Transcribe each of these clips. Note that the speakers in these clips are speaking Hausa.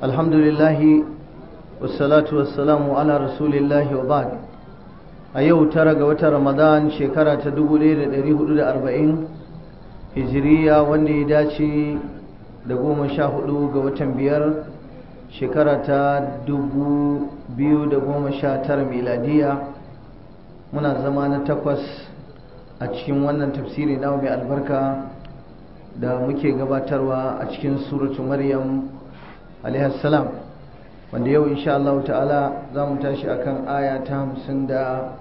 الحمد لله والصلاة والسلام على رسول الله وبعد أيو ترى قوة رمضان شكرا تدبو ليلة دريه لدى أربعين هجرية واندي داشي دقوم شاهدو قوة بيار شكرا تدبو بيو دقوم شاتر ميلادية منا زمان تقوس أتشكي وانا تفسيري نومي البركة da muke gabatarwa a cikin suratu maryam alaihassalam wanda yau insha Allah ta'ala za mu tashi akan aya ta hamsin da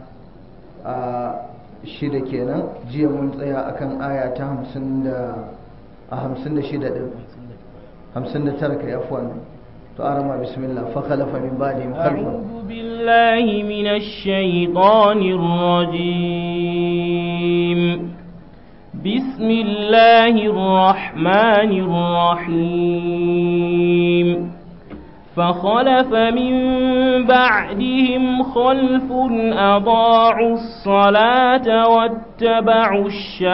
shida kenan jiya mun tsaya akan aya ta hamsin da a hamsin da shida ɗin hamsin da tara kai afuwan to arama bismillah fa khalafa min ba'dihim khalfun أعوذ بالله من الشيطان الرجيم بسم الله الرحمن الرحيم فخلف من بعدهم خلف أضاعوا الصلاة واتبعوا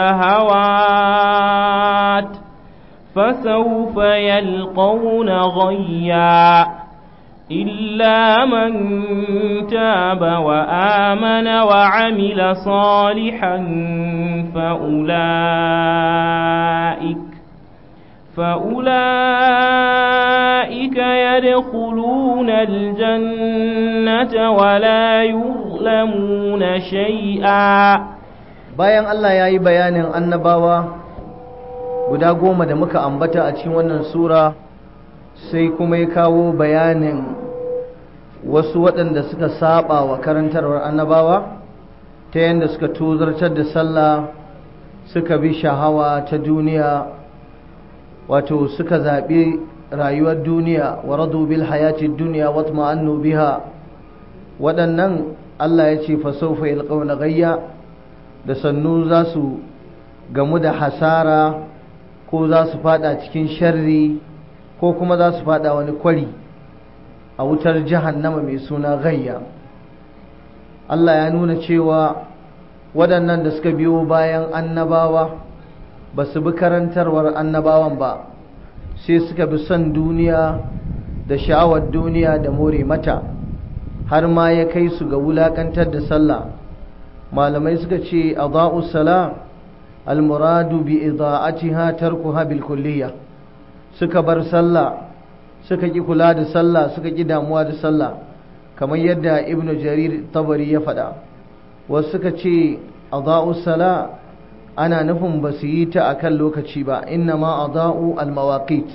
الشهوات فسوف يلقون غيا إلا من تاب وآمن وعمل صالحا فأولئك فأولئك يدخلون الجنة ولا يظلمون شيئا bayan Allah ya yi bayanin annabawa guda goma da muka ambata a cikin wannan sura sai kuma ya kawo bayanin wasu waɗanda suka saba wa karantarwar annabawa ta yadda suka tozartar da sallah suka bi shahawa ta duniya wato suka zaɓi rayuwar duniya wa radu bil hayati duniya wa ma'annu biha waɗannan Allah ya ce fa sawfa yalqawna gayya da sannu za su gamu da hasara ko za su fada cikin sharri ko kuma za su fada wani kwari a wutar jahannama mai suna gayya Allah ya nuna cewa waɗannan da suka biyo bayan annabawa ba su bi karantarwar annabawan ba sai suka bi son duniya da sha'awar duniya da more mata har ma ya kai su ga wulakantar da sallah malamai suka ce a sala almuradu bi ida'atiha tarkuha bil kulliyah suka bar sallah suka ƙi kula da sallah suka ƙi damuwa da sallah kamar yadda ibnu jarir tabari ya faɗa wasu suka ce adha'u sala ana nufin ba su yi ta akan lokaci ba inna ma adha'u almawaqit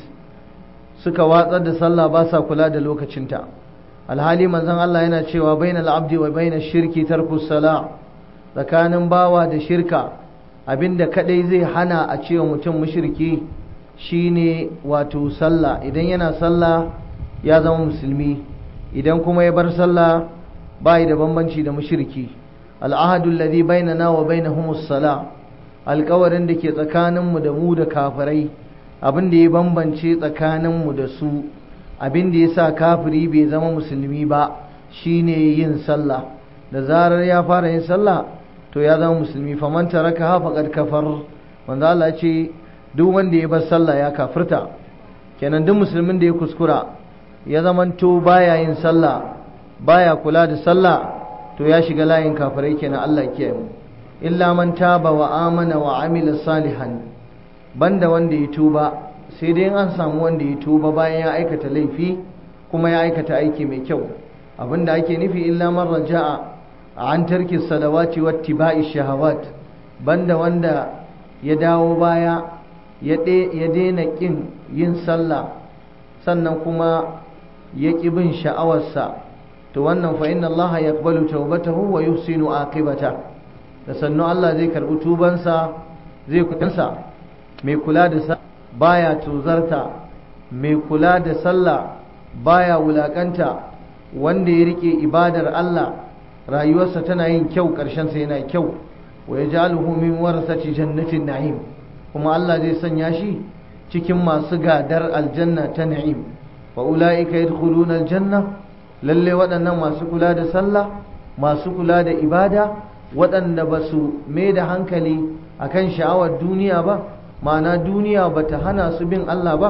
suka watsar da sallah ba sa kula da lokacinta alhali manzon Allah yana cewa bainal abdi wa bainash shirki tarku sala tsakanin bawa da shirka abinda kadai zai hana a cewa mutum mushriki shine wato sallah idan yana sallah ya zama musulmi idan kuma ya bar sallah bai da bambanci da mushriki al'ahadu alladhi bainana wa bainahum as-salah alƙawarin da ke tsakaninmu da mu da kafirai abin da ya bambance tsakaninmu da su abin da ya sa kafiri bai zama musulmi ba shine yin sallah da zarar ya fara yin sallah to ya zama musulmi faman taraka faqad kafar wanda Allah ya ce duk wanda ya bar sallah ya kafirta kenan duk musulmin da ya kuskura ya zamanto baya yin sallah baya kula da sallah to ya shiga layin kafirai kenan Allah ke mu illa man taba wa amana wa amila salihan banda wanda ya tuba sai dai an samu wanda ya tuba bayan ya aikata laifi kuma ya aikata aiki mai kyau abinda ake nufi illa man raja'a an tarki salawati wattiba'i shahawat banda wanda ya dawo baya ya daina ƙin yin sallah sannan kuma ya ƙi bin sha'awarsa to wannan fa inna Allah ya ƙbalu taubatahu wa yuhsinu aqibata da sannu Allah zai karɓi tubansa zai kutansa mai kula da sallah baya tuzarta mai kula da sallah baya wulakanta wanda ya rike ibadar Allah rayuwarsa tana yin kyau ƙarshensa yana kyau wa yaj'aluhu min warasati jannatin na'im kuma Allah zai sanya shi cikin masu gadar aljanna ta na'im wa ula'ika yadkhuluna aljanna lalle waɗannan masu kula da sallah masu kula da ibada waɗanda ba su mai da hankali akan sha'awar duniya ba ma'ana duniya ba ta hana su bin Allah ba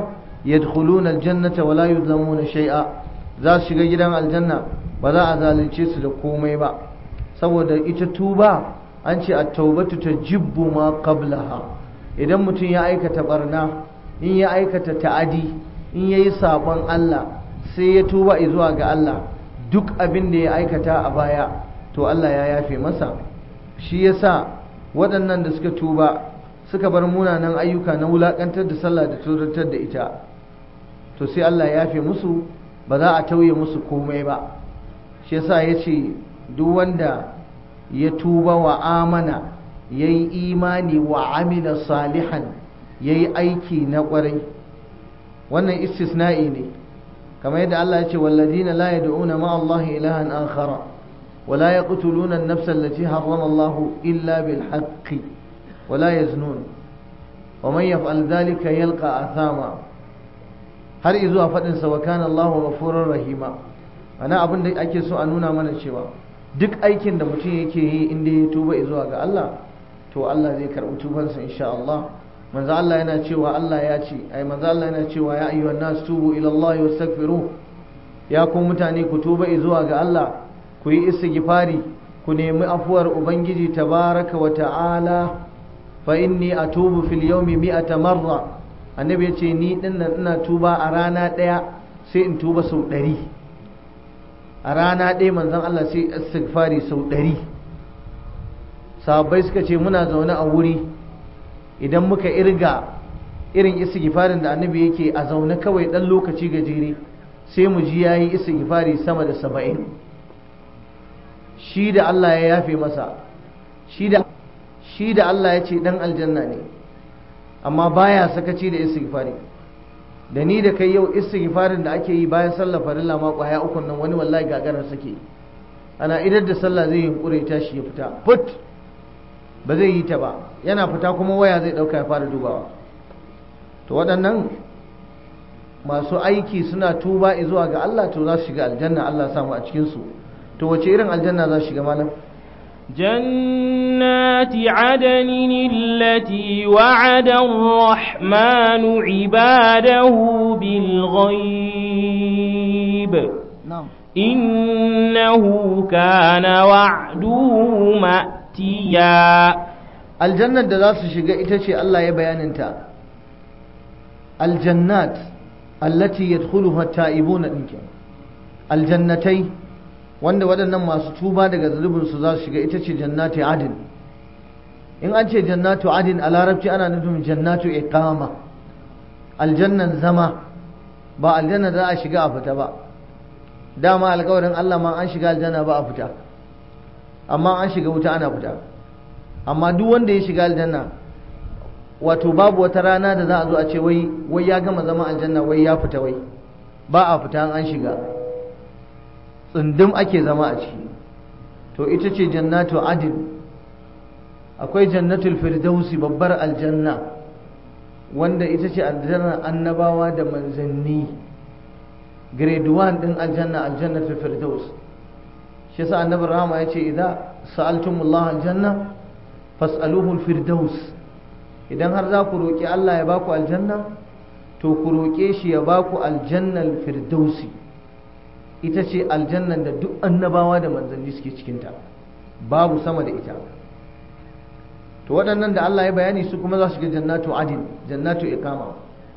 yadkhuluna aljannata wala yuzlamuna shay'a za su shiga gidan aljanna ba za a zalunce su da komai ba saboda ita tuba an ce at-taubatu tajibbu ma qablaha idan mutum ya aikata barna in ya aikata ta'adi in yayi sabon Allah sai ya tuba zuwa ga Allah duk abin da ya aikata a baya to Allah ya yafe masa shi yasa waɗannan da suka tuba suka bar munanan ayyuka na wulakantar da sallah da tsoratar da ita to sai Allah ya yafe musu ba za a tauye musu komai ba shi yasa ya ce duk wanda ya tuba wa amana ya yi imani wa amila salihan ya yi aiki na ƙwarai wannan istisna'i ne kamar yadda Allah ya ce wallazina la yad'una ma Allah ilahan akhara wa la yaqtuluna an-nafsa allati harrama Allah illa bil haqqi wa la yaznun wa man yaf'al dhalika yalqa athama har izuwa fadin sa wa kana Allahu ghafurur rahima ana abin da ake so a nuna mana cewa duk aikin da mutum yake yi inda ya tuba zuwa ga Allah to Allah zai karɓi tubansa insha Allah manzo Allah yana cewa Allah ya ce ai manzo Allah yana cewa ya ayyuhan nas tubu ila Allah wastaghfiru ya ku mutane ku tuba zuwa ga Allah ku yi istighfari ku nemi afuwar ubangiji tabaraka wa ta'ala fa inni atubu fil yawmi mi'ata marra annabi ya ce ni dinnan ina tuba a rana daya sai in tuba sau ɗari a rana ɗaya manzon Allah sai istighfari sau ɗari sahabbai suka ce muna zaune a wuri idan muka irga irin istighfarin da annabi yake a zaune kawai ɗan lokaci gajere sai mu ji yayi istighfari sama da saba'in shi da Allah ya yafe masa shi da shi da Allah ya ce ɗan aljanna ne amma baya sakaci da istighfari da ni da kai yau istighfarin da ake yi bayan sallar farilla ma kwaya uku nan wani wallahi gagarar sake ana idar da sallah zai yunkure ta shi ya fita put ba zai yi ta ba yana fita kuma waya zai dauka ya fara dubawa to waɗannan masu aiki suna tuba zuwa ga Allah to za su shiga aljanna Allah samu a cikin su to wace irin aljanna za su shiga malam جنات عدن التي وعد الرحمن عباده بالغيب na'am إنه كان وعده مأتيا aljannar da za su shiga ita ce Allah ya bayaninta aljannat allati yadkhuluha ta'ibuna dinki aljannatai wanda waɗannan masu tuba daga zunubin su za su shiga ita ce jannati adin in an ce jannatu adin a larabci ana nufin jannatu iqama aljannan zama ba aljanna za a shiga a fita ba dama alƙawarin Allah ma an shiga aljanna ba a fita amma an shiga wuta ana fita amma duk wanda ya shiga aljanna wato babu wata rana da za a zo a ce wai wai ya gama zama aljanna wai ya fita wai ba a fita an shiga tsundum ake zama a ciki to ita ce jannatu adin akwai jannatul firdausi babbar aljanna wanda ita ce aljannar annabawa da manzanni grade 1 din aljanna aljannatul firdaus shi yasa annabi rahama ya ce idan sa'altumullah aljanna fas'aluhu firdaus idan har za ku roƙi Allah ya baku aljanna to ku roƙe shi ya baku aljannal firdausi ita ce aljannan da duk annabawa da manzanni suke cikinta babu sama da ita to waɗannan da Allah ya bayani su kuma za su shiga jannatu adin jannatu iqama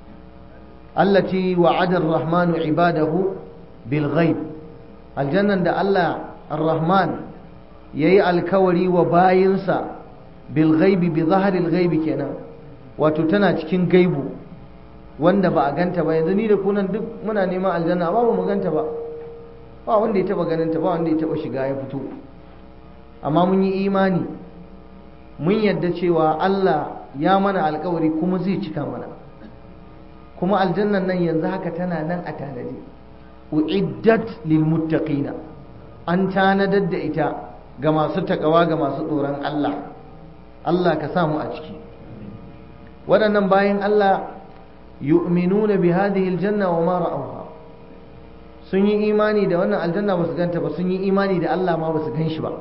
allati wa'ada ar-rahmanu ibadahu bil ghaib aljannan da Allah ar-rahman yayi alkawari wa bayinsa bil ghaibi bi zaharil ghaibi kenan wato tana cikin gaibu wanda ba a ganta ba yanzu ni da kunan duk muna neman aljanna ba mu ganta ba ba wanda ya taba ganin ta ba wanda ya taba shiga ya fito amma mun yi imani mun yadda cewa Allah ya mana alkawari kuma zai cika mana kuma aljannan nan yanzu haka tana nan a tanadi uiddat lil muttaqina an tanadar da ita ga masu takawa ga masu tsoron Allah Allah ka samu a ciki waɗannan bayan Allah yu'minuna bi hadhihi aljanna wa ma ra'awha sun yi imani da wannan aljanna ba su ganta ba sun yi imani da Allah ma ba su gan shi ba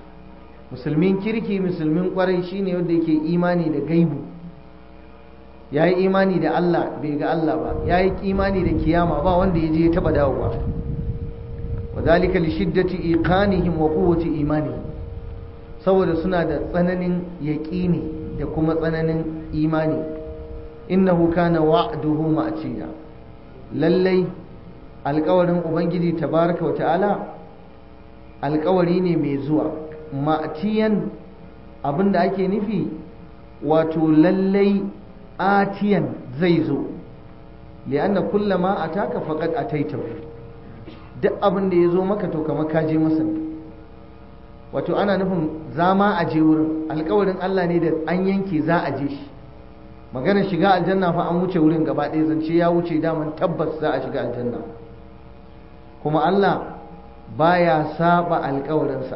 musulmin kirki musulmin kwarai shine wanda yake imani da gaibu ya yi imani da Allah bai ga Allah ba ya yi imani da kiyama ba wanda ya je ya taba dawowa wa zalika li shiddati iqanihim wa quwwati imanihim saboda suna da tsananin yaqini da kuma tsananin imani innahu kana wa'duhu ma'tiya lallai alƙawarin ubangiji tabaraka wa ta'ala alƙawari ne mai zuwa ma'tiyan abinda ake nufi wato lallai atiyan zai zo li'anna kullama ataka faqad ataitahu duk abin da ya zo maka to kamar ka je masa wato ana nufin zama a je wurin alkawarin Allah ne da an yanke za a je shi maganar shiga aljanna fa an wuce wurin gaba ɗaya zance ya wuce daman tabbas za a shiga aljanna kuma Allah baya saba alkawarinsa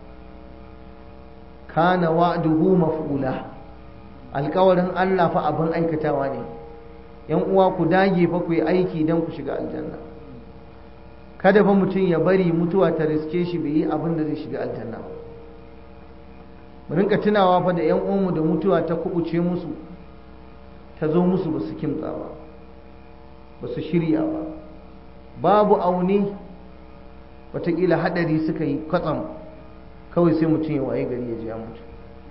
kana wa'duhu maf'ula alkawarin Allah fa abin aikatawa ne yan uwa ku dage fa ku yi aiki don ku shiga aljanna kada fa mutum ya bari mutuwa ta riske shi bai yi abin da zai shiga aljanna ba mu rinka tunawa fa da yan uwanmu da mutuwa ta kubuce musu ta zo musu ba su kimtsa ba ba su shirya ba babu aune watakila hadari suka yi kwatsam kawai sai mutum ya waye gari ya ji ya mutu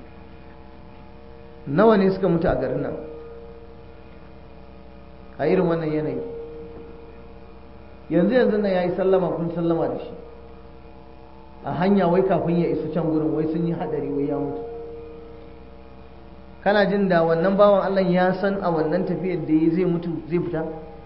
nawa ne suka mutu a garin nan a irin wannan yanayi yanzu yanzu na ya yi sallama kun sallama da shi a hanya wai kafin ya isa can gurin wai sun yi hadari wai ya mutu kana jin da wannan bawan Allah ya san a wannan tafiyar da ya zai mutu zai fita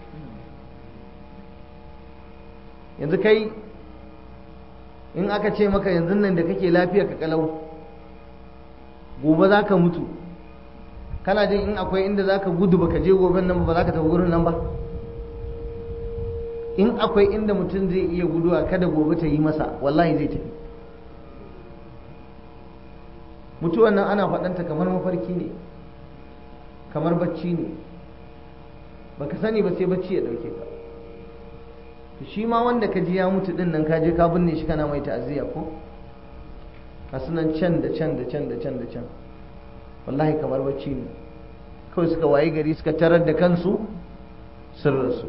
yanzu kai in aka ce maka yanzu nan da kake lafiya ka kalau gobe za ka mutu kana jin in akwai inda za ka gudu baka je goben nan ba za ka tafi gurin nan ba in akwai inda mutum zai iya guduwa kada gobe ta yi masa wallahi zai tafi mutuwan nan ana faɗanta kamar mafarki ne kamar bacci ne baka sani ba sai bacci ya ɗauke ka to shi ma wanda ka ji ya mutu ɗin nan ka je ka binne shi kana mai ta'aziyya ko ka sunan can da can da can da can da can wallahi kamar bacci ne kawai suka waye gari suka tarar da kansu sun rasu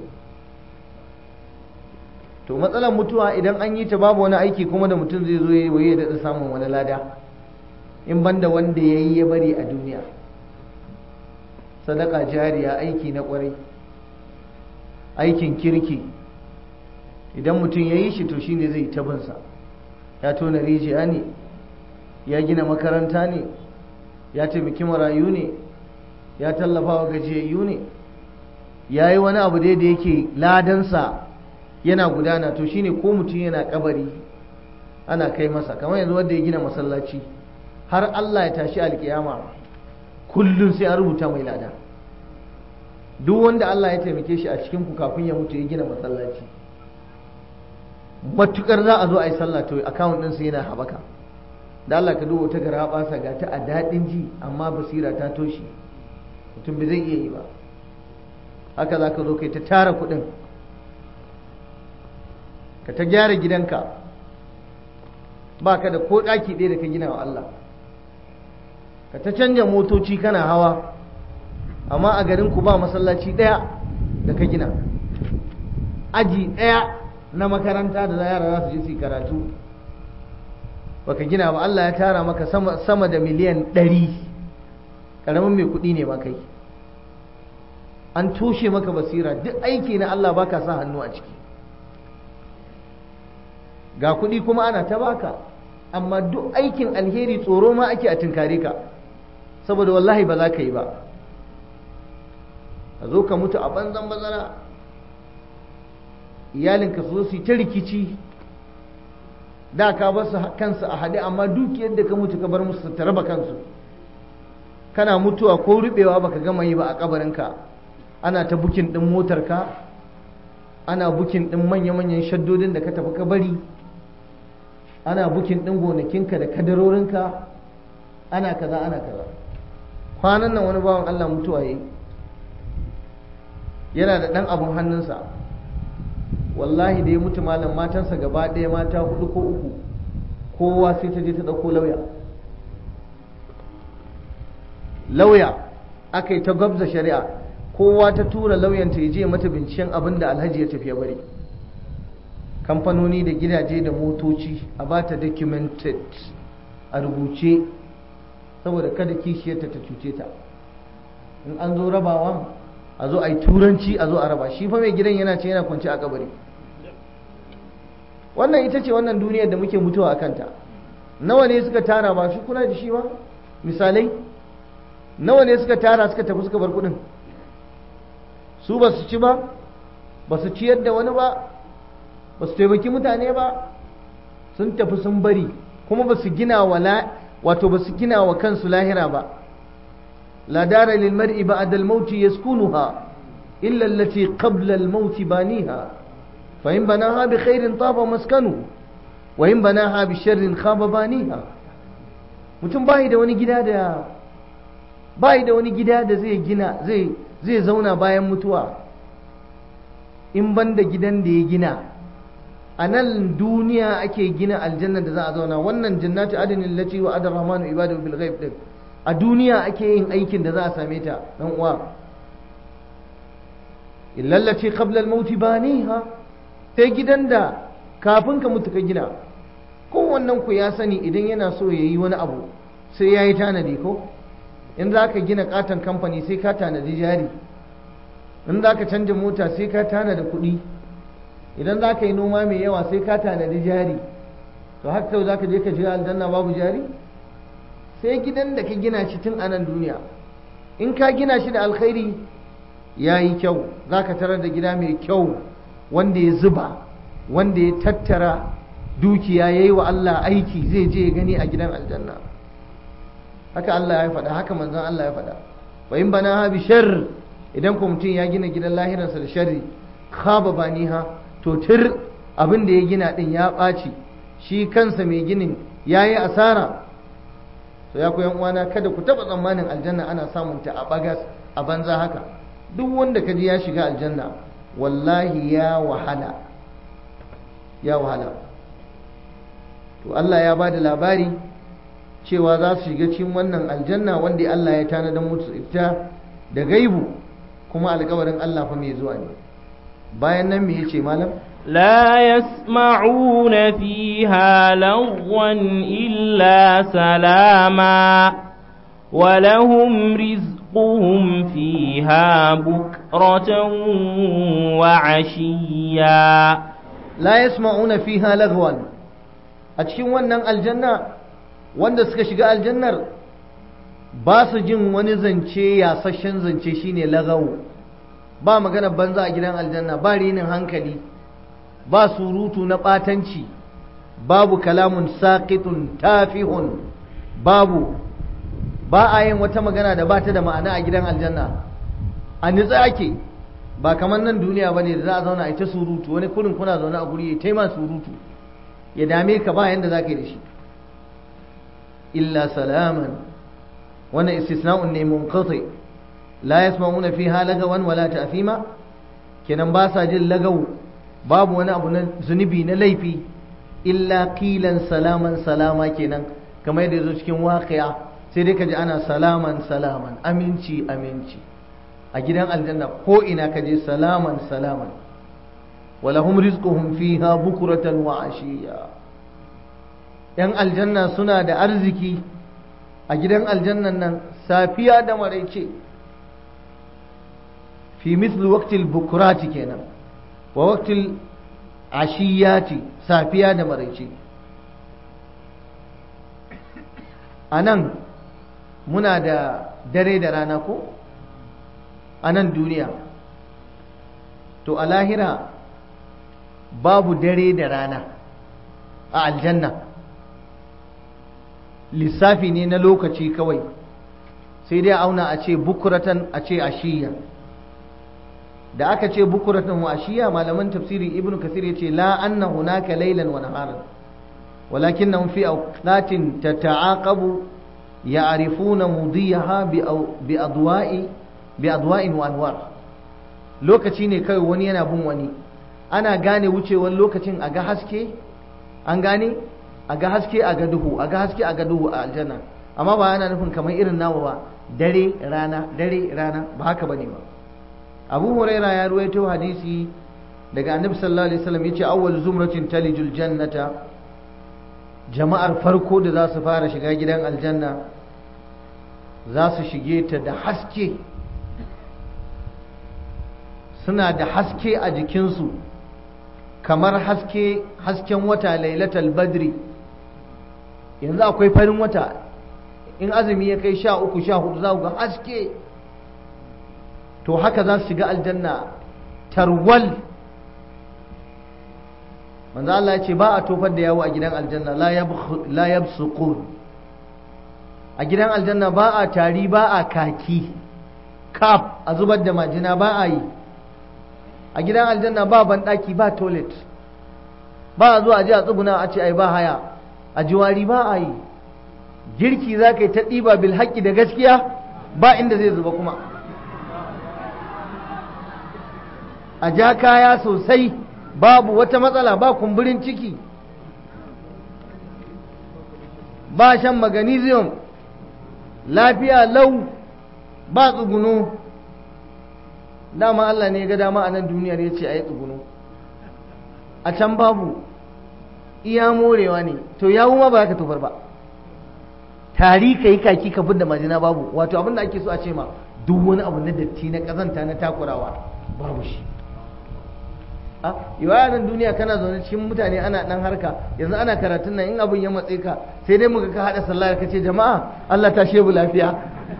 to matsalar mutuwa idan an yi ta babu wani aiki kuma da mutum zai zo ya yi ya daɗa samun wani lada in banda wanda ya yi ya bari a duniya sadaka jariya aiki na ƙwarai aikin kirki idan mutum ya yi shi to shine zai tabinsa ya tona rijiya ne ya gina makaranta ne ya taimaki marayu ne ya tallafa wa gajiyayyu ne ya yi wani abu dai da yake ladansa yana gudana to shine ko mutum yana kabari ana kai masa kamar yanzu wanda ya gina masallaci har Allah ya tashi alkiyama kullum sai an rubuta mai lada duk wanda Allah ya taimake shi a cikin ku kafin ya mutu ya gina masallaci matukar za a zo a yi sallah to account din sa yana habaka da Allah ka duba ta gara basa ga ta a dadin ji amma basira ta toshe mutum bai zai iya yi ba haka za ka zo kai ta tara kuɗin ka ta gyara gidanka ba ka da ko ɗaki ɗaya da ka gina wa Allah ka ta canja motoci kana hawa amma a garin ku ba masallaci ɗaya da ka gina aji ɗaya na makaranta da yara za su je su karatu baka gina ba Allah ya tara maka sama, sama da miliyan ɗari ƙaramin mai kuɗi ne ma kai an toshe maka basira duk aiki na Allah baka sa hannu a ciki ga kuɗi kuma ana ta baka amma duk aikin alheri tsoro ma ake a tunkare ka saboda wallahi ba za ka yi ba a zo ka mutu a banzan bazara iyalinka su zo su yi ta rikici da ka ba su kansu a haɗe amma dukiyar da ka mutu ka bar musu ta raba kansu kana mutuwa ko rubewa baka gama yi ba a kabarinka ana ta bukin ɗin motarka ana bukin ɗin manya-manyan shaddodin da ka tafi ka bari ana bukin ɗin gonakinka da kadarorinka ana kaza ana kaza kwanan nan wani bawan Allah mutuwa yi yana da ɗan abin hannunsa wallahi da ya mutu malam matansa gaba ɗaya mata hudu ko uku kowa sai ta je ta ɗauko lauya lauya aka yi ta gwabza shari'a kowa ta tura lauyanta ya je mata binciken abin da alhaji ya tafiya bari kamfanoni da gidaje da motoci a ba ta documented a rubuce saboda kada kishiyarta ta cuce ta in an zo rabawa a zo a yi turanci a zo a raba shi fa mai gidan yana ce yana kwanci a kabari wannan ita ce wannan duniyar da muke mutuwa a kanta nawa ne suka tara ba shi kuna da shi ba misalai nawa ne suka tara suka tafi suka bar kudin su ba su ci ba ba su ciyar da wani ba ba su taimaki mutane ba sun tafi sun bari kuma ba su gina wa wato ba su gina wa kansu lahira ba la dara lil mar'i ba'da al maut yaskunuha illa allati qabla al maut baniha fa in banaha bi khairin taba maskanu wa in banaha bi sharrin khaba baniha mutum bai da wani gida da bai da wani gida da zai gina zai zai zauna bayan mutuwa in banda gidan da ya gina a nan duniya ake gina aljanna da za a zauna wannan jannatu adinin lati wa adar rahmanu ibadu bil ghaib din a duniya ake yin aikin da za a same ta dan uwa illa allati qabla al maut baniha sai gidan da kafin ka mutu ka gina kowannen ku ya sani idan yana so ya yi wani abu sai ya yi tanadi ko in za ka gina katon kamfani sai ka tanadi jari in za ka canja mota sai ka tanada kuɗi idan za ka yi noma mai yawa sai ka tanadi jari to haka kawai za ka je ka shiga aljanna babu jari sai gidan da ka gina shi tun anan duniya in ka gina shi da alkhairi ya yi kyau za ka tarar da gida mai kyau wanda ya zuba wanda ya tattara dukiya ya yi wa Allah aiki zai je gani a gidan aljanna haka Allah ya faɗa haka manzon Allah ya faɗa wa in bana ha bi shar idan ko mutum ya gina gidan lahiransa da sharri khaba baniha to tir abin da ya gina din ya ɓaci shi kansa mai ginin ya yi asara to ya ku uwana kada ku taɓa tsammanin aljanna ana samun ta a bagas a banza haka duk wanda ka ji ya shiga aljanna wallahi ya wahala ya wahala to Allah ya ba da labari cewa za su shiga cikin wannan aljanna wanda Allah ya tanadar musu ita da gaibu kuma alkawarin Allah fa mai zuwa ne bayan nan me yace malam لا يسمعون فيها لغوا إلا سلاما ولهم رزقهم فيها بكرة وعشيا لا يسمعون فيها لغوا أتشين ونن الجنة wanda suka shiga aljannar ba su jin wani zance yasashen zance shine lagawo ba magana banza a gidan aljanna ba rinin hankali ba surutu na ɓatanci babu kalamun saƙitun tafihun babu ba a yin wata magana da ba ta da ma'ana a gidan aljanna a nitsa ake ba kamar nan duniya ba ne da za a zauna a ita surutu wani kurin kuna zaune a guri ya taima surutu ya dame ka ba yanda za ka yi da shi illa salaman wannan istisna'un ne munqati la yasma'una fiha lagawan wala ta'thima kenan ba sa jin lagawu babu wani abu na zunubi na laifi illa qilan salaman salama kenan kamar yadda yazo cikin waqi'a sai dai kaji ana salaman salaman aminci aminci a gidan aljanna ko ina kaje salaman salaman walahum rizquhum fiha bukratan wa ashiya yan aljanna suna da arziki a gidan aljannan nan safiya da maraice fi misli waqtil bukurati kenan wa waqtil ashiyati safiya da maraice a nan muna da dare da rana ko a nan duniya to a lahira babu dare da rana a aljanna lissafi ne na lokaci kawai sai dai auna a ce bukuratan a ce ashiya da aka ce bukuratan wa ashiya malaman tafsiri ibnu kasir ya ce la anna hunaka laylan wa naharan ولكنهم في أوقات تتعاقب يعرفون مضيها بأضواء بأضواء وأنوار lokaci ne kawai wani yana bin wani ana gane wucewar lokacin a ga haske an gane a ga haske a ga duhu a ga haske a ga duhu a aljanna amma ba yana nufin kamar irin nawa ba dare rana dare rana ba haka bane ba abu huraira ya ruwaito hadisi daga annabi sallallahu alaihi wasallam yace awwal zumratin talijul jannata jama'ar farko da za su fara shiga gidan aljanna za su shige ta da haske suna da haske a jikinsu kamar haske hasken wata lailatul badri yanzu akwai farin wata in azumi ya kai sha uku sha hudu za ku ga haske to haka za su shiga aljanna tarwal manzo Allah ya ce ba a tofar da yawo a gidan aljanna la yabsuqun a gidan aljanna ba a tari ba a kaki kaf a zubar da majina ba a yi a gidan aljanna ba banɗaki ba toilet ba a zuwa a ji a tsuguna a ce ai ba haya a jiwari ba a yi girki za ka yi ta ɗiba bil haƙƙi da gaskiya ba inda zai zuba kuma a ja kaya sosai babu wata matsala ba kumburin ciki ba shan magnesium lafiya lau ba tsuguno dama Allah ne ga dama a nan duniyar ya ce a yi tsuguno a can babu iya morewa ne to yawu ma ba ka tofar ba tari ka yi kaki ka fidda majina babu wato abin da ake so a ce ma duk wani abu na datti na kazanta na takurawa babu shi a yawa nan duniya kana zaune cikin mutane ana dan harka yanzu ana karatun nan in abin ya matse ka sai dai muka ka hada sallah ka ce jama'a Allah ta shebu lafiya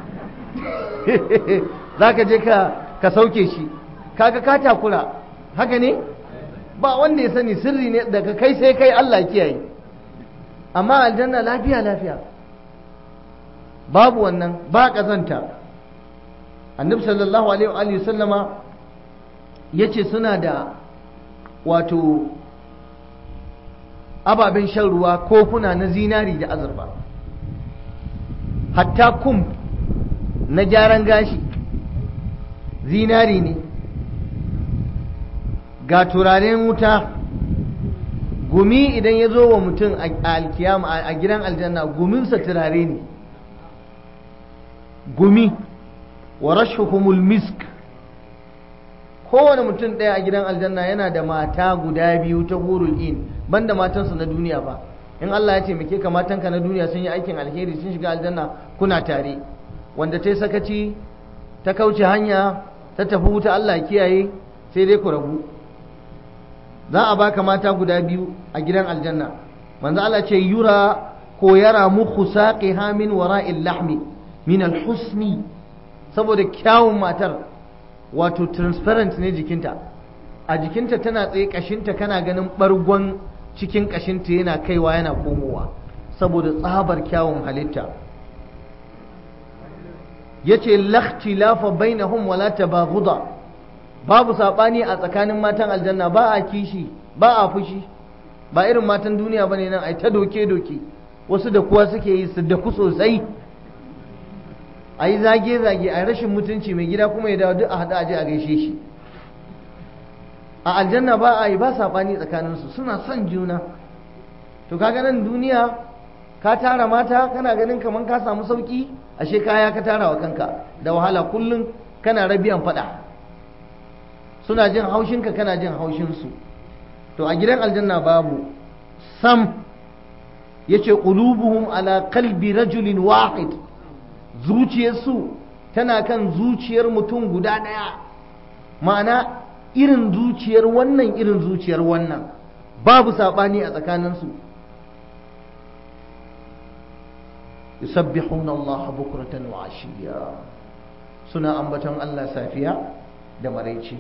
zaka je ka ka sauke shi kaga ka takura haka ne ba wanda ya sani sirri ne daga kai sai kai Allah kiyaye amma aljanna lafiya lafiya babu wannan ba kazanta annabi sallallahu alaihi wa sallama yace suna da wato ababen shan ruwa kofuna na zinari da azurfa hatta kum na gyaran gashi zinari ne ga turaren wuta gumi idan ya zo wa mutum a alkiyama a gidan aljanna guminsa turare ne gumi wa rashuhumul misk kowane mutum ɗaya a gidan aljanna yana da mata guda biyu ta hurul in banda matansu na duniya ba in Allah ya taimake ka matanka na duniya sun yi aikin alheri sun shiga aljanna kuna tare wanda ta yi sakaci ta kauce hanya ta tafi wuta Allah kiyaye sai dai ku rabu za a baka mata guda biyu a gidan aljanna manzo Allah ce yura ko yara mukhu saqiha min wara'il lahmi min al-husni saboda kyawun matar wato transparent ne jikinta a jikinta tana tsaye kashinta kana ganin bargon cikin kashinta yana kaiwa yana komowa saboda tsabar kyawun halitta yace lakhtilafa bainahum wala tabaghuda babu sabani a tsakanin matan aljanna ba a kishi ba a fushi ba irin matan duniya bane nan ai ta doke doke wasu da kuwa suke yi su da ku sosai a yi zage-zage a rashin mutunci mai gida kuma ya dawo duk a haɗa aje a gaishe shi a aljanna ba a yi ba saɓani tsakaninsu suna son juna to kaga nan duniya ka tara mata kana ganin kamar ka samu sauƙi ashe kaya ka tara wa kanka da wahala kullum kana rabiyan faɗa suna jin haushinka kana jin haushinsu to a gidan aljanna babu sam yace qulubuhum ala qalbi rajulin wahid zuciyarsu tana kan zuciyar mutum guda ɗaya ma'ana irin zuciyar wannan irin zuciyar wannan babu saɓani a tsakaninsu yusabbihuna Allah bukratan wa ashiya suna ambaton Allah safiya da maraici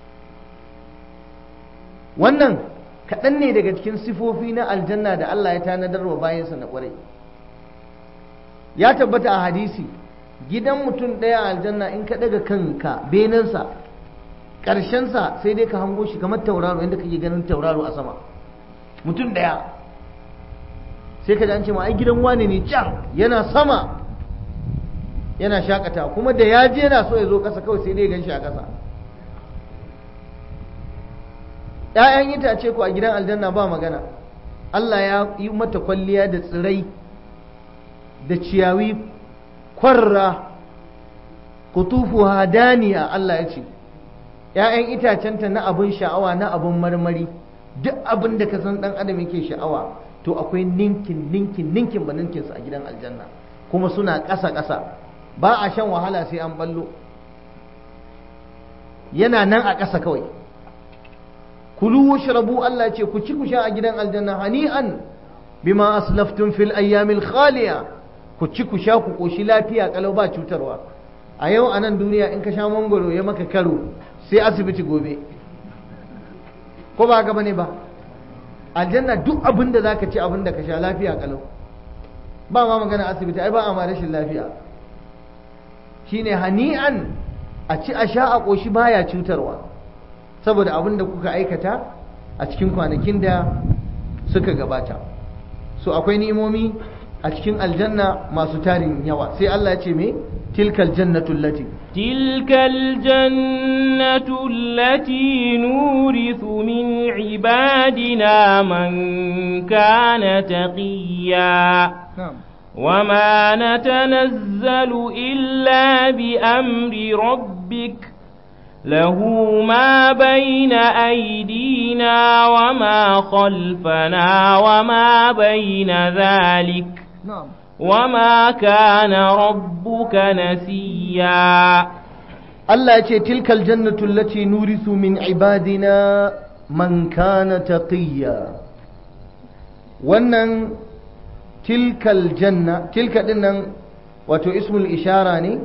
wannan kaɗan ne daga cikin sifofi na aljanna da Allah ya tanadar wa bayansa na ƙwarai ya tabbata a hadisi gidan mutum ɗaya a aljanna in ka ɗaga kanka benensa ƙarshensa sai dai ka hango shi kamar tauraro inda kake ganin tauraro a sama mutum ɗaya sai ka an ce ma ai gidan wane ne can yana sama yana shakata kuma da ya je yana so ya zo ƙasa kawai sai dai gan shi a ƙasa ‘ya'yan itace ku a gidan aljanna ba magana Allah ya yi mata kwalliya da tsirai da ciyawi kwarra kutufu hadaniya Allah ya ce ‘ya'yan itacenta na abin sha'awa na abin marmari duk abin da ka san ɗan adam yake sha'awa to akwai ninkin ninkin ninkin ba ninkinsu a gidan aljanna kuma suna ƙasa ƙasa ba a shan wahala sai an ballo yana nan a ƙasa kawai kulu washrabu Allah ce ku ci ku sha a gidan aljanna hani'an bima aslaftum fil ayyamil khaliya ku ci ku sha ku koshi lafiya kalau ba cutarwa a yau a nan duniya in ka sha mangoro ya maka karo sai asibiti gobe ko ba haka bane ba aljanna duk abin da zaka ci abin da ka sha lafiya kalau ba ma magana asibiti ai ba a ma rashin lafiya shine hani'an a ci a sha a koshi baya cutarwa saboda abin da kuka aikata a cikin kwanakin da suka gabata so akwai ni'imomi a cikin aljanna masu tarin yawa sai Allah ya ce me tilkal jannatu allati tilkal jannatu allati nurithu min ibadina man kana taqiya وما نتنزل إلا بأمر ربك له ما بين أيدينا وما خلفنا وما بين ذلك نعم وما كان ربك نسيا الله يقول تلك الجنة التي نورث من عبادنا من كان تقيا wannan tilkal janna tilka dinnan wato ismul ishara ne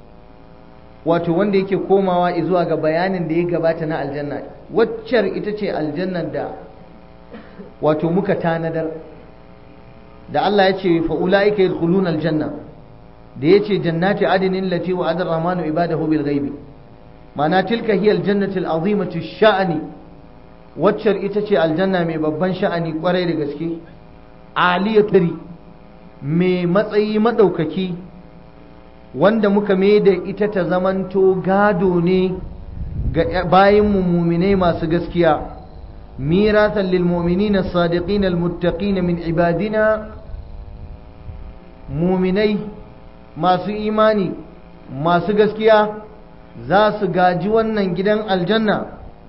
wato wanda yake komawa zuwa ga bayanin da ya gabata na aljanna waccar ita ce aljannar da wato muka tanadar da Allah ya ce fa'ula'ika yadkhuluna aljanna da ya ce jannati adinin lati wa adar rahmanu ibadahu bil ghaibi mana tilka hiya aljannatu al'azimatu sha'ani waccar ita ce aljanna mai babban sha'ani kwarai da gaske aliyatari mai matsayi madaukaki wanda muka mai da ita ta zamanto gado ne ga bayin muminai masu gaskiya miratan lil mu'minina sadiqina al muttaqina min ibadina muminai masu imani masu gaskiya za su gaji wannan gidan aljanna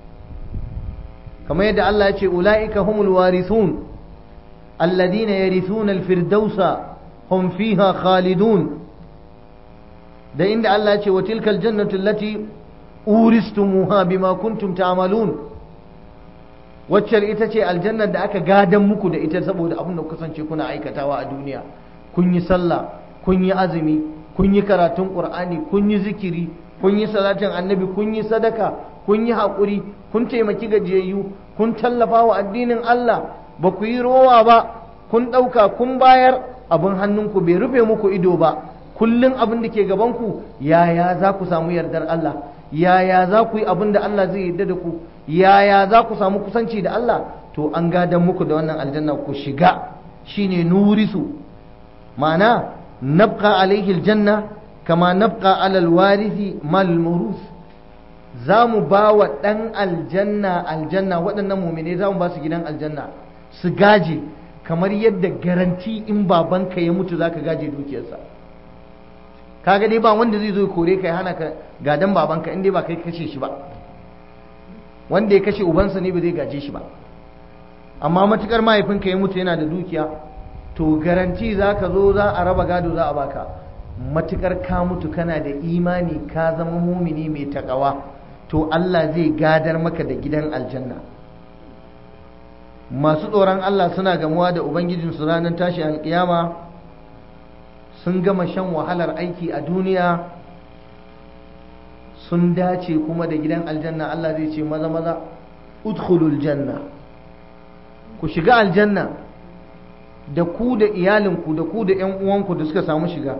kamar yadda Allah ya ce ula'ika humul warithun alladhina yarithuna al firdausa hum fiha khalidun da inda Allah ce wa tilkal jannatu allati uristumuha bima kuntum ta'malun wacce ita ce aljannar da aka gadan muku da ita saboda abin da ku kasance kuna aikatawa a duniya kun yi sallah kun yi azumi kun yi karatun qur'ani kun yi zikiri kun yi salatin annabi kun yi sadaka kun yi haƙuri kun taimaki gajiyayyu kun tallafa wa addinin Allah ba ku yi rowa ba kun ɗauka kun bayar abin hannunku bai rufe muku ido ba kullum abin da ke gabanku yaya za ku samu yardar Allah yaya za ku yi abin da Allah zai yarda da ku yaya za ku samu kusanci da Allah to an gadan muku da wannan aljanna ku shiga shine nurisu ma'ana nabqa alaihi aljanna kama nabqa alal warithi mal murus za mu ba wa ɗan aljanna aljanna waɗannan mumine za mu ba su gidan aljanna su gaje kamar yadda garanti in babanka ya mutu za ka gaje dukiyarsa kaga dai ba wanda zai zo kore ka ya hana ka gadan babanka in dai ba kai kashe shi ba wanda ya kashe ubansa ne ba zai gaje shi ba amma matukar mahaifinka ya mutu yana da dukiya to garanti za ka zo za a raba gado za a baka matukar ka mutu kana da imani ka zama mumini mai takawa to Allah zai gadar maka da gidan aljanna masu tsoron Allah suna gamuwa da ubangijinsu ranar tashi alkiyama sun gama shan wahalar aiki a duniya sun dace kuma da gidan aljanna Allah zai ce maza maza udkhulul janna ku shiga aljanna da ku da iyalinku da ku da 'yan uwanku da suka samu shiga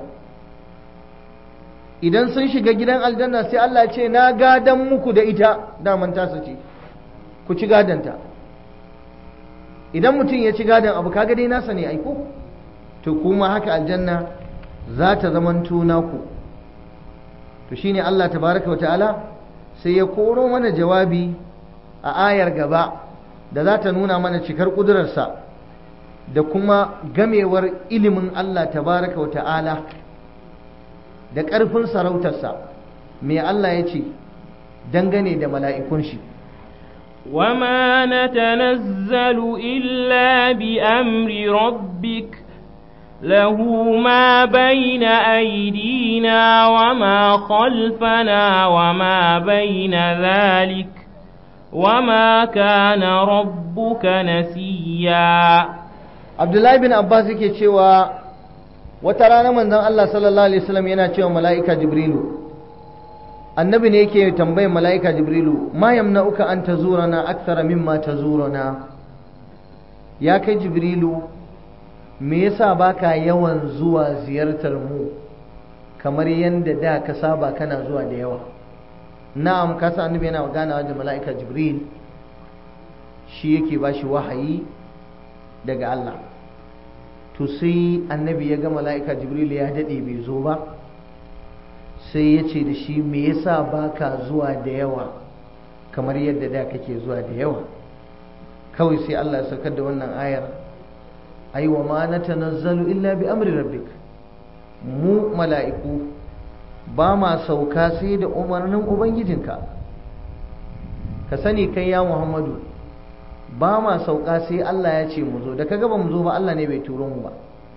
idan sun shiga gidan aljanna sai Allah ce na gadan muku da ita daman tasa ce ku ci gadanta idan mutum ya ci gadan abu kaga dai nasa ne aiko to kuma haka aljanna za ta zamanto naku to shine Allah tabaraka wa ta'ala sai ya koro mana jawabi a ayar gaba da za ta nuna mana cikar ƙudurarsa da kuma gamewar ilimin Allah tabaraka wa ta'ala da ƙarfin sarautarsa mai Allah ya ce dangane da mala'ikun shi وما نتنزل إلا بأمر ربك له ما بين أيدينا وما خلفنا وما بين ذلك وما كان ربك نسيا abdullahi bin abbas yake cewa wata rana manzon Allah sallallahu alaihi wasallam yana cewa mala'ika jibrilu annabi ne yake tambayar mala'ika jibrilu ma yamna'uka an tazurana akthara mimma tazurana ya kai jibrilu me yasa baka yawan zuwa ziyartar mu kamar yadda da ka saba kana zuwa da yawa na'am ka sa annabi yana ganawa da mala'ika jibril shi yake bashi wahayi daga Allah to sai annabi ya ga mala'ika jibril ya dade bai zo ba sai ya ce da shi me yasa baka zuwa da yawa kamar yadda da kake zuwa da yawa kawai sai Allah ya saukar da wannan ayar ai wa ma natanazzalu illa bi amri rabbik mu mala'iku ba ma sauka sai da umarnin ubangijinka ka sani kai ya Muhammadu ba ma sauka sai Allah ya ce mu zo da kaga ba mu zo ba Allah ne bai turo mu ba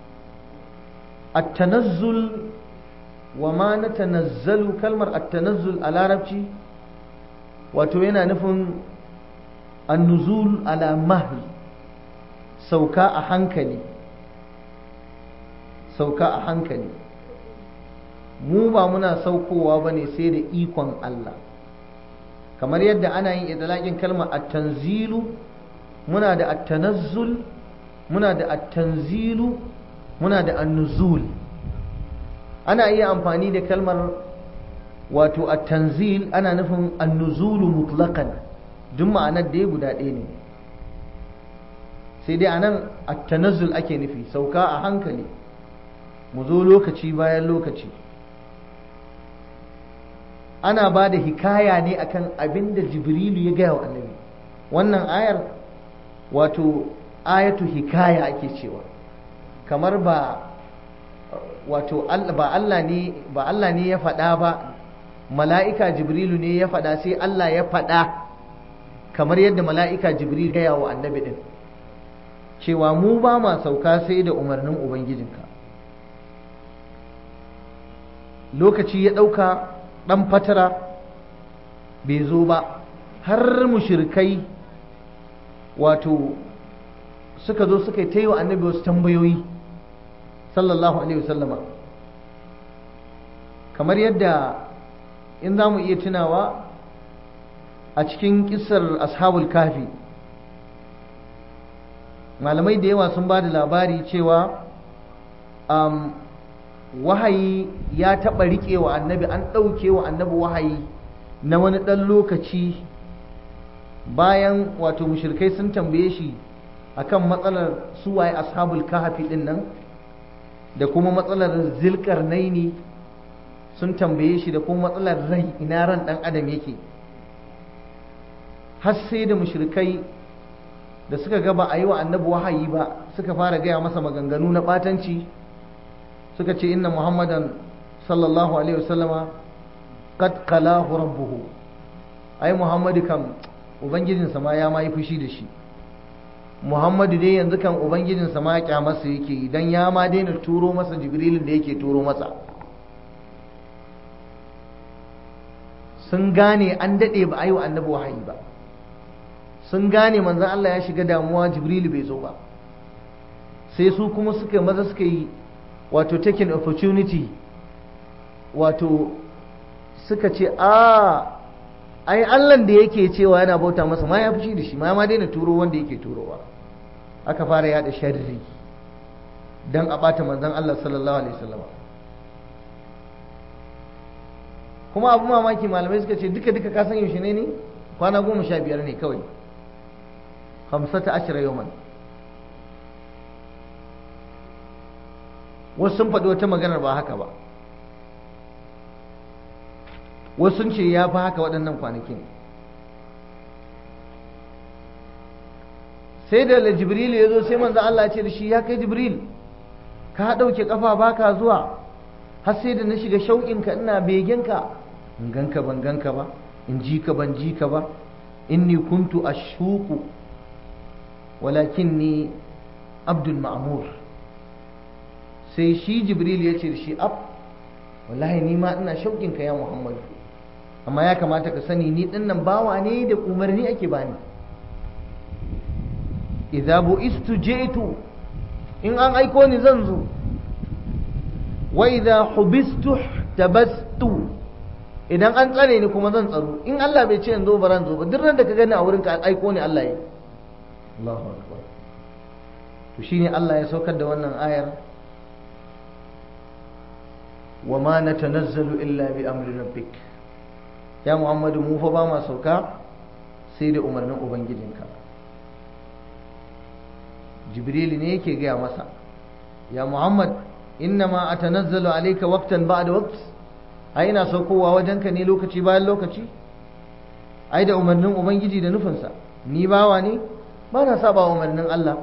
at-tanazzul wa ma natanazzalu kalmar at-tanazzul a larabci wato yana nufin an-nuzul ala mahl sauka a hankali sauka a hankali mu ba muna saukowa ba ne sai da ikon Allah kamar yadda ana yin idalakin kalmar at-tanzilu muna da at-tanazzul muna da at-tanzilu muna da an-nuzul ana iya amfani da kalmar wato at-tanzil ana nufin an-nuzulu mutlaqan duk ma'anar da ya guda ɗaya ne sai dai anan at-tanazzul ake nufi sauka a hankali mu zo lokaci bayan lokaci ana ba da hikaya ne akan abin da jibrilu ya gaya wa annabi wannan ayar wato ayatu hikaya ake cewa kamar ba wato ba Allah ne ba Allah ne ya faɗa ba mala'ika jibrilu ne ya faɗa sai Allah ya faɗa kamar yadda mala'ika jibrilu gaya wa annabi din cewa mu ba ma sauka sai da umarnin ubangijinka lokaci ya ɗauka ɗan fatara bai zo ba har mushirkai wato suka zo suka yi ta yi wa annabi wasu tambayoyi sallallahu alaihi wasallama kamar yadda in za mu iya tunawa a cikin kisar ashabul kafi malamai da yawa sun ba da labari cewa um, wahayi ya taɓa riƙe wa annabi an ɗauke wa annabi wahayi na wani ɗan lokaci bayan wato mushirkai sun tambaye shi akan matsalar suwaye ashabul kahfi ɗin nan da kuma matsalar zilkar naini sun tambaye shi da kuma matsalar rai ina ran ɗan adam yake har sai da mushirkai da suka gaba a yi wa annabi wahayi ba suka fara gaya masa maganganu na ɓatanci suka ce inna muhammadan sallallahu alaihi wasallama qad qalahu rabbuhu ai muhammadu kam ubangijinsa ma ya ma yi fushi da shi muhammadu dai yanzu kan ubangijinsa ma ya masa yake idan ya ma daina turo masa jibrilin da yake turo masa sun gane an daɗe ba a yi wa annabi wahayi ba sun gane manzan Allah ya shiga damuwa jibrilu bai zo ba sai su kuma suka maza suka yi wato taking opportunity wato suka ce a ai allan da yake cewa yana bauta masa ma ya fushi da shi ma ma daina turo wanda yake turowa aka fara yada sharri dan a bata manzon Allah sallallahu alaihi wasallam kuma abu mamaki malamai suka ce duka duka ka san yaushe ne ne kwana goma sha biyar ne kawai hamsata ashira yawman wasu sun faɗi wata maganar ba haka ba wasu sun ce ya fi haka waɗannan kwanakin sai da jibril ya zo sai manzo Allah ce da shi ya kai jibril ka ɗauke ƙafa ba ka zuwa har sai da na shiga shauƙinka ina begenka in ganka ban ganka ba in ji ka ban ji ka ba inni kuntu ashuku walakinni abdul ma'mur sai shi jibril ya ce da shi ab wallahi ni ma ina shaukin ka ya muhammadu amma ya kamata ka sani ni dinnan bawa ne da umarni ake bani idza bu'istu ji'tu in an aiko ni zan zo wa idza hubistu tabastu idan an tsare ni kuma zan tsaro in Allah bai ce in zo ba ran zo ba duk ran da ka gani a wurin ka aiko ni Allah yi Allahu akbar to shine Allah ya saukar da wannan ayar wa ma natanazzalu illa bi amri rabbik ya Muhammadu mu fa ba ma sauka sai da umarnin ubangijinka jibril ne yake gaya masa ya Muhammad innama atanazzalu alayka waqtan ba'da waqt ai ina saukowa wajenka ne lokaci bayan lokaci ai da umarnin ubangiji da nufinsa ni bawa ne ba na saba umarnin Allah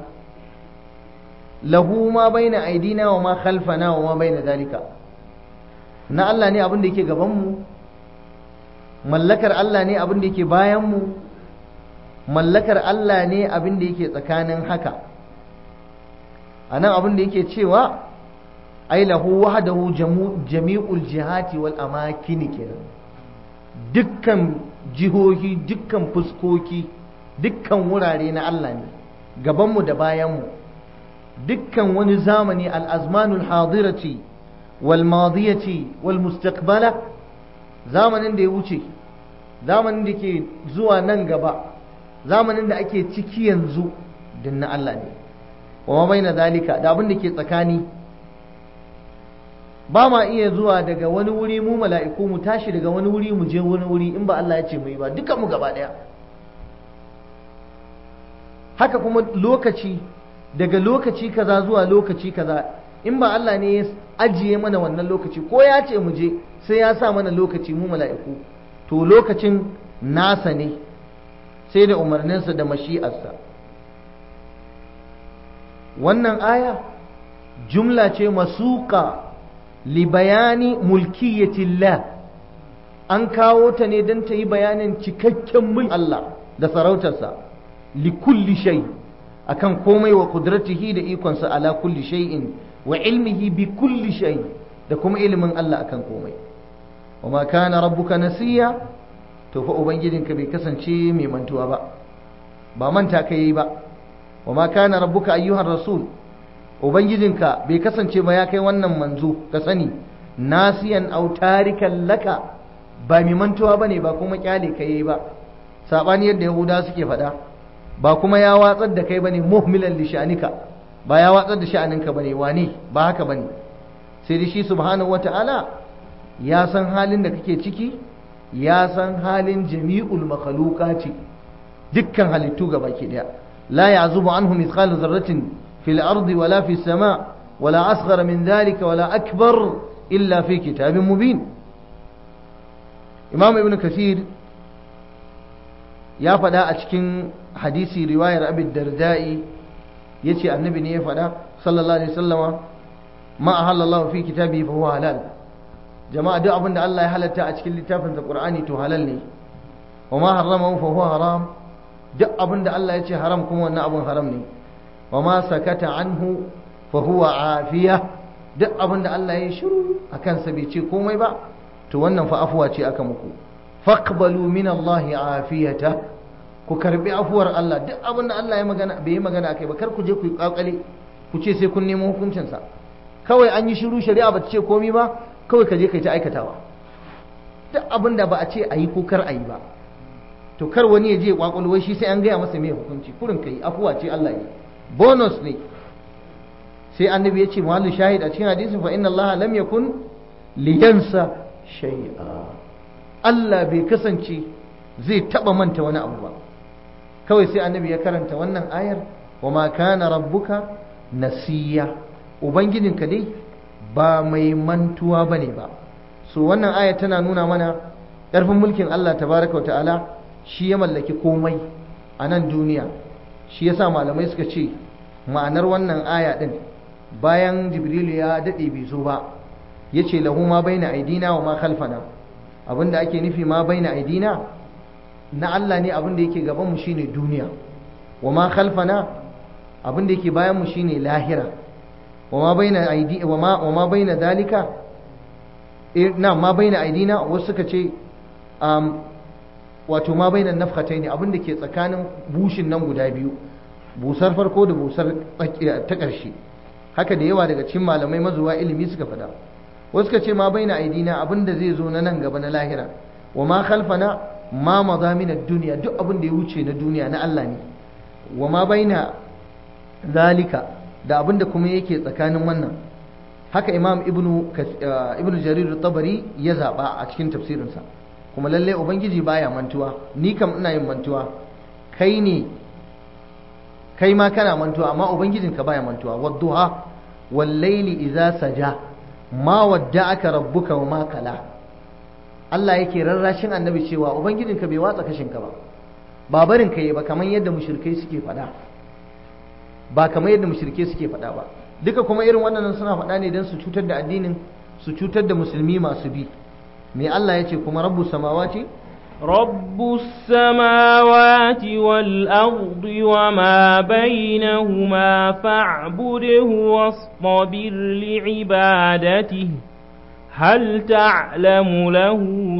lahu ma baina aidina wa ma khalfana wa ma baina dalika na Allah ne abin da yake gaban mu mallakar Allah ne abin da yake bayan mu mallakar Allah ne abin da yake tsakanin haka anan abin da yake cewa ai lahu wahdahu jami'ul jihati wal amakin kenan dukkan jihohi dukkan fuskoki dukkan wurare na Allah ne gabanmu da bayanmu dukkan wani zamani al-azmanul hadirati wal madiyati wal mustaqbala zamanin da ya wuce zamanin da ke zuwa nan gaba zamanin da ake ciki yanzu din na Allah ne wa baina zalika da abin da ke tsakani ba ma iya zuwa daga wani wuri mu mala'iku mu tashi daga wani wuri mu je wani wuri in ba Allah ya ce mu yi ba dukan mu gaba daya haka kuma lokaci daga lokaci kaza zuwa lokaci kaza in ba Allah ne ya ajiye mana wannan lokaci ko ya ce mu je sai ya sa mana lokaci mu mala'iku to lokacin nasa ne sai da umarninsa da mashi'arsa wannan aya jumla ce masuka libayani mulkiyatillah an kawo ta ne don ta yi bayanin cikakken mulkin Allah da sarautarsa li kulli shay akan komai wa kudratihi da ikonsa ala kulli shay'in wa ilmihi bi kulli shay da kuma ilimin Allah akan komai wa ma kana rabbuka nasiya to fa ubangijinka bai kasance mai mantuwa ba ba manta ka yi ba wa ma kana rabbuka ayyuhar rasul ubangijinka bai kasance ba ya kai wannan manzo ka sani nasiyan aw tarikan laka ba mai mantuwa bane ba kuma kyale ka yi ba sabani yadda yahuda suke faɗa ba kuma ya watsar da kai bane muhmilan li sha'anika ba ya watsar da sha'aninka bane wane ba haka bane sai da shi subhanahu wata'ala ya san halin da kake ciki ya san halin jami'ul makhluqati dukkan halittu gaba ke daya la ya'zubu anhu mithqalu dharratin fil ardi wala fis sama wala asghara min dhalika wala akbar illa fi kitabin mubin imam ibn kathir ya faɗa a cikin hadisi riwayar abin dardai ya ce annabi ne ya faɗa sallallahu alaihi sallama ma a halallahu fi kitabi fa huwa halal jama'a duk abin da Allah ya halatta a cikin littafin da Qur'ani to halal ne wa ma harrama fa huwa haram duk abin da Allah ya ce haram kuma wannan abin haram ne wa ma sakata anhu fa huwa afiya duk abin da Allah ya shiru akan sa bai ce komai ba to wannan fa afuwa ce aka muku faqbalu min Allah afiyata ku karbi afuwar Allah duk abin da Allah ya magana bai yi magana akai ba kar ku je ku yi kakale ku ce sai kun nemo hukuncin sa kawai an yi shiru shari'a ba ta ce komai ba kawai ka je kai ta aikatawa duk abin da ba a ce a yi ko kar a yi ba to kar wani ya je kwakwalo wai shi sai an gaya masa mai hukunci kurin kai afuwa ce Allah yi bonus ne sai annabi ya ce muhallu shahid a cikin hadisin fa inna Allah lam yakun liyansa shay'a Allah bai kasance zai taba manta wani abu ba kawai sai annabi ya karanta wannan ayar wa ma kana rabbuka nasiya ubangijinka dai ba mai mantuwa bane ba so wannan aya tana nuna mana ƙarfin mulkin Allah tabaraka ta'ala shi ya mallaki komai a nan duniya shi yasa malamai suka ce ma'anar wannan aya din bayan jibrilu ya daɗe bai zo ba ya ce lahu ma baina aidina wa ma khalfana abinda ake nufi ma baina aidina na Allah ne abin da yake gaban mu shine duniya wa ma khalfana abin da yake bayan mu shine lahira wa ma baina aidi wa ma wa ma baina dalika na ma baina aidina wasu suka ce um, wato ma baina nafkhataini abin da ke tsakanin bushin nan guda biyu busar farko da busar ta ƙarshe haka da yawa daga cikin malamai mazuwa ilimi suka faɗa wasu ka ce ma bai na aidina abin da zai zo na nan gaba na lahira wa ma khalfana ma maza min duniya duk abin da ya wuce na duniya na Allah ne wa ma bai na zalika da abin da kuma yake tsakanin wannan haka imam ibnu ibnu jarir tabari ya zaba a cikin tafsirinsa kuma lalle ubangiji baya mantuwa ni kam ina yin mantuwa kai ne kai ma kana mantuwa amma ubangijinka baya mantuwa wadduha wal layli idza saja ma wadda'aka rabbuka wa ma kala Allah yake rarrashin annabi cewa ubangijinka bai watsa kashinka ba ba barin kai ba kamar yadda mushrikai suke faɗa ba kamar yadda mushrikai suke faɗa ba duka kuma irin wannan suna faɗa ne don su cutar da addinin su cutar da musulmi masu bi me Allah ya ce kuma rabbu samawati رب السماوات والأرض وما بينهما فاعبده واصطبر لعبادته هل تعلم له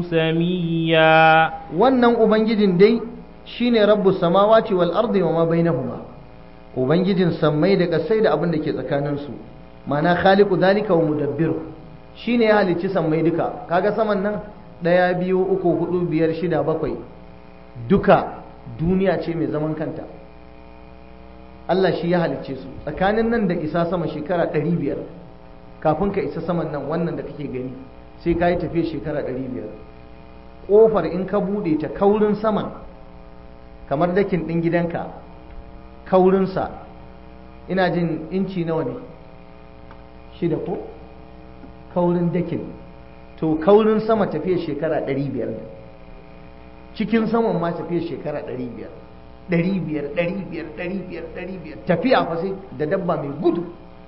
سميا wannan ubangijin dai shine rabbu samawati wal ardi wa ma bainahuma ubangijin sammai da kasai da abin da ke tsakanin su ma'ana khaliqu zalika wa mudabbiru shine ya halicci sammai duka kaga saman nan ɗaya biyu uku hudu biyar shida bakwai duka duniya ce mai zaman kanta Allah shi ya halicce su tsakanin nan da isa sama shekara ɗari biyar kafin ka isa saman nan wannan da kake gani sai ka yi tafiya shekara ɗari biyar ƙofar in ka buɗe ta kaurin saman kamar dakin ɗin gidanka kaurinsa ina jin inci nawa ne shida ko kaurin dakin to kaurin sama tafiya shekara ɗari biyar ne cikin saman ma tafiya shekara ɗari biyar ɗari biyar ɗari biyar ɗari biyar ɗari biyar tafiya fa sai da dabba mai gudu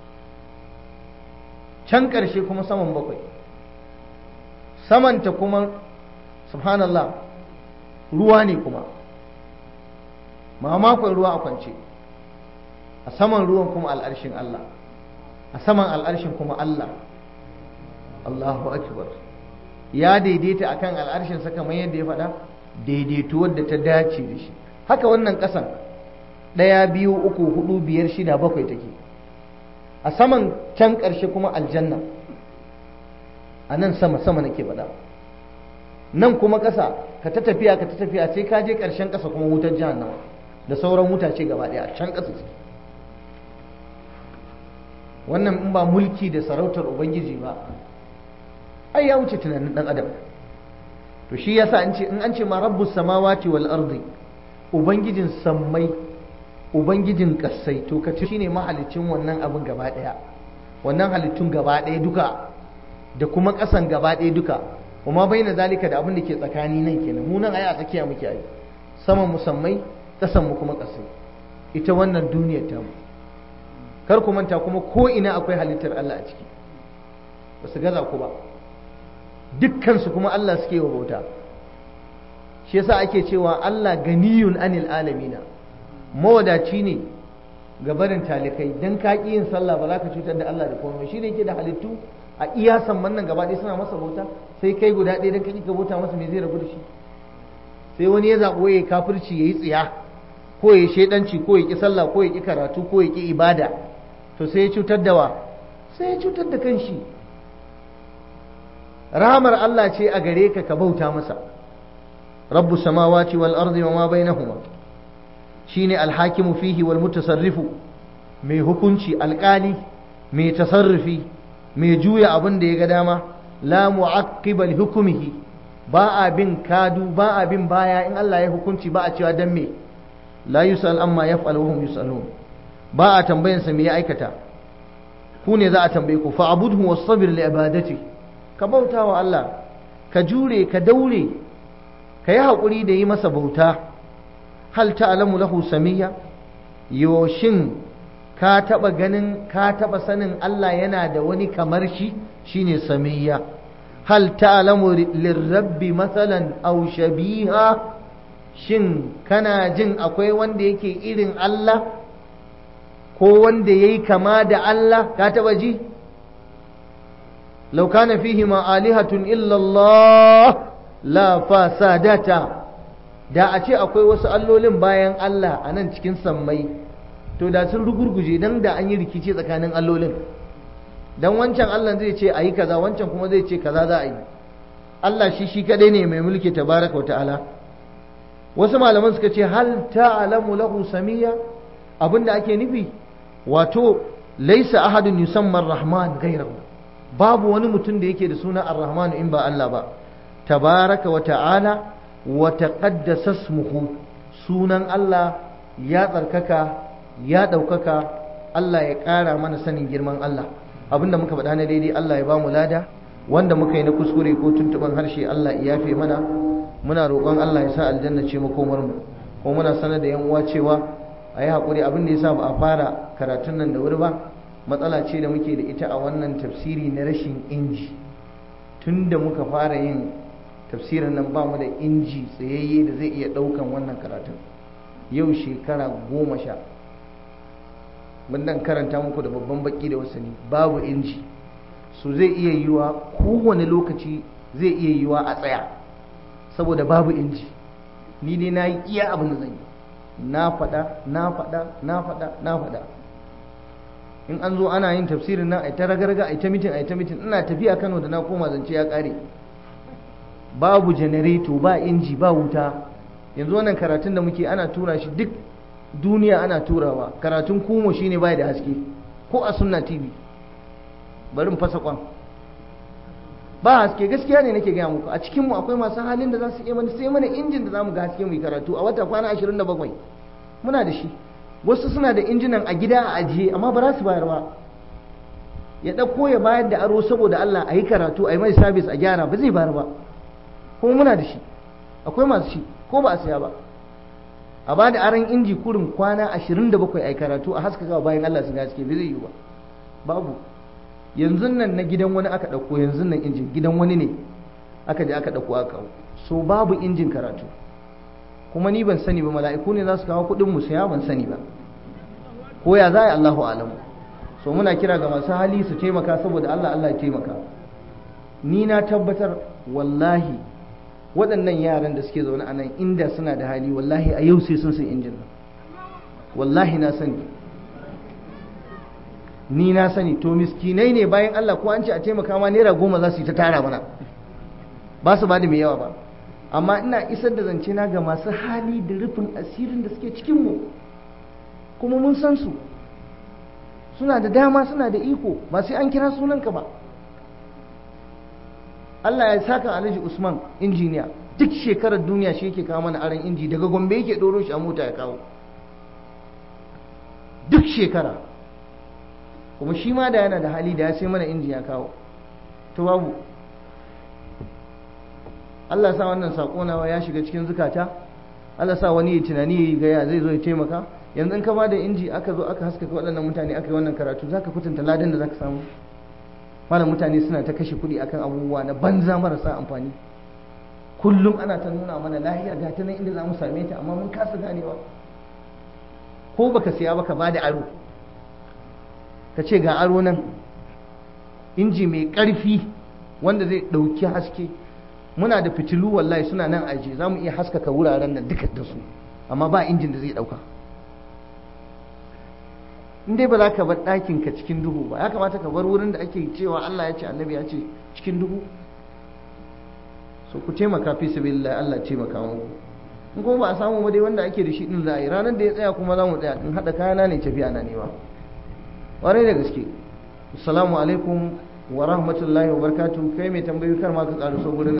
can ƙarshe kuma saman bakwai samanta kuma subhanallah ruwa ne kuma mamakon ruwa a kwance a saman ruwan kuma al'arshin Allah a saman al'arshin kuma Allah Allahu akbar ya daidaita akan al'arshin sa kamar yadda ya faɗa daidaituwar da ta dace da shi haka wannan ƙasan ɗaya biyu uku hudu biyar shida bakwai take a saman can ƙarshe kuma aljanna a nan sama sama nake faɗa nan kuma ƙasa ka ta tafiya ka ta tafiya sai ka je ƙarshen ƙasa kuma wutar jahannama da sauran wutace gaba ɗaya a can ƙasa wannan in ba mulki da sarautar ubangiji ba ai ya wuce tunanin dan adam to shi yasa an ce in an ce ma rabbus samawati wal ardi ubangijin sammai ubangijin kasai to ka shine mahalicin wannan abin gaba daya wannan halittun gaba daya duka da kuma kasan gaba daya duka kuma baina zalika da abin da ke tsakani nan kenan mu nan ai a tsakiya muke ai saman musammai kasan mu kuma kasai ita wannan duniyar ta mu kar ku manta kuma ko ina akwai halittar Allah a ciki ba su gaza ku ba dukkansu kuma Allah suke wa bauta shi yasa ake cewa Allah ganiyun anil alamina mawadaci ne ga barin talikai dan ka yin sallah ba za ka cutar da Allah da komai shi ne yake da halittu a iya samman nan gaba ɗaya suna masa bauta sai kai guda ɗaya dan kake ka bauta masa me zai rabu da shi sai wani ya zaɓo ya kafirci ya yi tsiya ko ya shaidanci ko ya ƙi sallah ko ya ƙi karatu ko ya ƙi ibada to sai ya cutar da wa sai ya cutar da kanshi rahamar Allah ce a gare ka ka bauta masa rabbu samawati wal ardi wa ma bainahuma shine alhakimu fihi wal mutasarrifu mai hukunci alkali mai tasarrufi mai juya abin da ya ga dama la mu'aqqiba li hukmihi ba a bin kadu ba a bin baya in Allah ya hukunci ba a cewa dan me la yusal amma yaf'alu wa hum yusalun ba a tambayansa me ya aikata ku ne za a tambaye ku fa abudhu wastabir li ibadatihi ka bauta wa Allah ka jure ka daure ka yi haƙuri da yi masa bauta hal ta'lamu lahu samiyya yoshin ka taɓa ganin ka taɓa sanin Allah yana da wani kamar shi shine samiyya hal ta'lamu lirrabbi mathalan aw shabiha shin kana jin akwai wanda yake irin Allah ko wanda yayi kama da Allah ka taba ji law kana fihi ma alihatun illa Allah la fasadata da a ce akwai wasu allolin bayan Allah a nan cikin sammai to da sun rugurguje dan da an yi rikici tsakanin allolin dan wancan Allah zai ce ayi kaza wancan kuma zai ce kaza za a yi Allah shi shi kadai ne mai mulki tabaraka wa ta'ala wasu malaman suka ce hal ta'lamu lahu samiyya abinda ake nufi wato laisa ahadun yusamma ar-rahman ghayrahu babu wani mutum da yake da suna ar-rahman in ba Allah ba tabaraka wa ta'ala wa taqaddasa ismuhu sunan Allah ya tsarkaka ya daukaka Allah ya ƙara mana sanin girman Allah abinda muka faɗa na daidai Allah ya ba mu lada wanda muka yi na kuskure ko tuntuban harshe Allah ya yafe mana muna roƙon Allah ya sa aljanna ce makomar mu ko muna sanar da yan uwa cewa a yi haƙuri abin da ya sa ba a fara karatun nan da wuri ba matsala ce da muke da ita a wannan tafsiri na rashin inji tun da muka fara yin tafsirin nan ba mu da inji tsayayye da zai iya ɗaukan wannan karatun yau shekara goma sha mun dan karanta muku da babban baki da wasani babu inji su zai iya yiwa kowane lokaci zai iya yiwa a tsaya saboda babu inji ni dai na yi iya abin da zan yi na faɗa na faɗa na faɗa na faɗa in an zo ana yin tafsirin nan a ta ragarga a ta mitin a ta mitin ina tafiya kano da na koma zance ya ƙare babu janareto ba inji ba wuta yanzu wannan karatun da muke ana tura shi duk duniya ana turawa karatun kumo shine bai da haske ko a sunna tv bari mu fasa kwan ba haske gaskiya ne nake gaya muku a cikinmu akwai masu halin da za su iya mana sai mana injin da za mu ga haske mu yi karatu a wata kwana 27 muna da shi wasu suna da injinan a gida a ajiye amma ba za su bayar ba ya ɗauko ya bayar da aro saboda Allah a yi karatu a yi mai sabis a gyara ba zai bayar ba kuma muna da shi akwai masu shi ko ba a saya ba a ba da aron inji kurin kwana 27 a yi karatu a haskaka bayan Allah su ga haske ba zai yi ba babu yanzu nan na gidan wani aka ɗauko yanzu nan injin gidan wani ne aka je aka ɗauko aka kawo so babu injin karatu kuma ni ban sani ba mala'iku ne za su kawo kuɗin mu saya ban sani ba ko ya za a Allahu alamu so muna kira ga masu hali su taimaka saboda Allah Allah ya taimaka ni na tabbatar wallahi waɗannan yaran da suke zaune a nan inda suna da hali wallahi a yau sai sun san injin nan wallahi na sani ni na sani to miskinai ne bayan Allah ko an ce a taimaka ma naira goma za su yi ta tara mana ba su ba da mai yawa ba amma ina isar da zance na ga masu hali da rufin asirin da suke cikinmu kuma mun san su suna da dama suna da iko ba sai an kira sunanka ba Allah ya saka Alhaji Usman injiniya duk shekarar duniya shi yake kawo mana aron inji daga Gombe yake ɗoro shi a mota ya kawo duk shekara kuma shi ma da yana da hali da ya sai mana inji ya kawo to babu Allah sa wannan sako nawa ya shiga cikin zukata Allah sa wani ya tunani ya ga ya zai zo ya taimaka yanzu in ka ba da inji aka zo aka haskaka waɗannan mutane aka yi wannan karatu zaka kwatanta ladan da zaka samu malam mutane suna ta kashe kuɗi akan abubuwa na banza marasa amfani kullum ana ta nuna mana lahiya ga ta nan inda za mu same ta amma mun kasa ganewa ko baka siya baka ba da aro ka ce ga aro nan inji mai ƙarfi wanda zai ɗauki haske muna da fitilu wallahi suna nan aje za mu iya haskaka wuraren nan duka da su amma ba injin da zai ɗauka in dai ba za ka bar ɗakin ka cikin duhu ba ya kamata ka bar wurin da ake cewa Allah ya ce annabi ya ce cikin duhu so ku taimaka fi sabilillah Allah taimaka mu in kuma ba a samu ba dai wanda ake da shi din za a yi ranar da ya tsaya kuma za mu tsaya in haɗa kayana ne tafiya na nema ƙwarai da gaske assalamu alaikum wa rahmatullahi wa barakatuh kai mai tambayi kar ma ka ƙaruso gurin